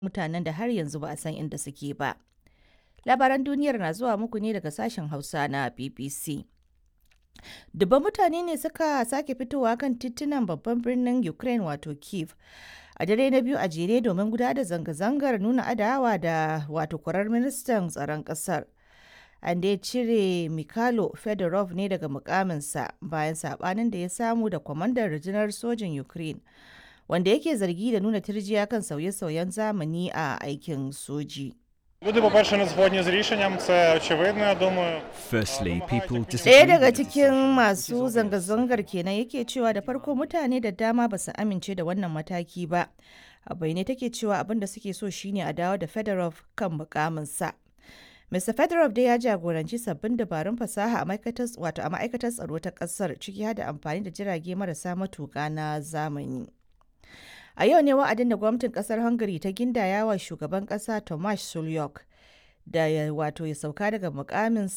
mutanen da har yanzu ba a san inda suke ba. Labaran duniyar na zuwa muku ne daga sashen Hausa na BBC. Dubban mutane ne suka sake fitowa kan titunan babban birnin Ukraine wato Kiev a dare na biyu a jere domin gudanar da zanga-zangar nuna adawa da wato kwarar ministan tsaron ƙasar. An dai cire Mikhailo Fedorov ne daga mukaminsa bayan sabanin da ya samu da kwamandan rundunar sojin Ukraine wanda yake zargi da nuna turjiya kan sauye-sauyen zamani a aikin soji. Люди, по-перше, не згодні з рішенням, це очевидно, я думаю. Firstly, people Ɗaya disagree daga with the cikin decision. masu zanga-zangar kenan yake cewa da farko mutane da dama ba su amince da wannan mataki ba. A bayyane take cewa abin da suke so shine a dawo da Fedorov kan mukaminsa. Mr. Fedorov dai ya jagoranci sabbin dabarun fasaha a ma'aikatar wato a ma'aikatar tsaro ta ƙasar ciki har da amfani da jirage marasa matuƙa na zamani. A yau ne wa'adin da gwamnatin kasar Hungary ta gindaya wa shugaban kasa Tomasz Sulyok da ya wato ya sauka daga mukamin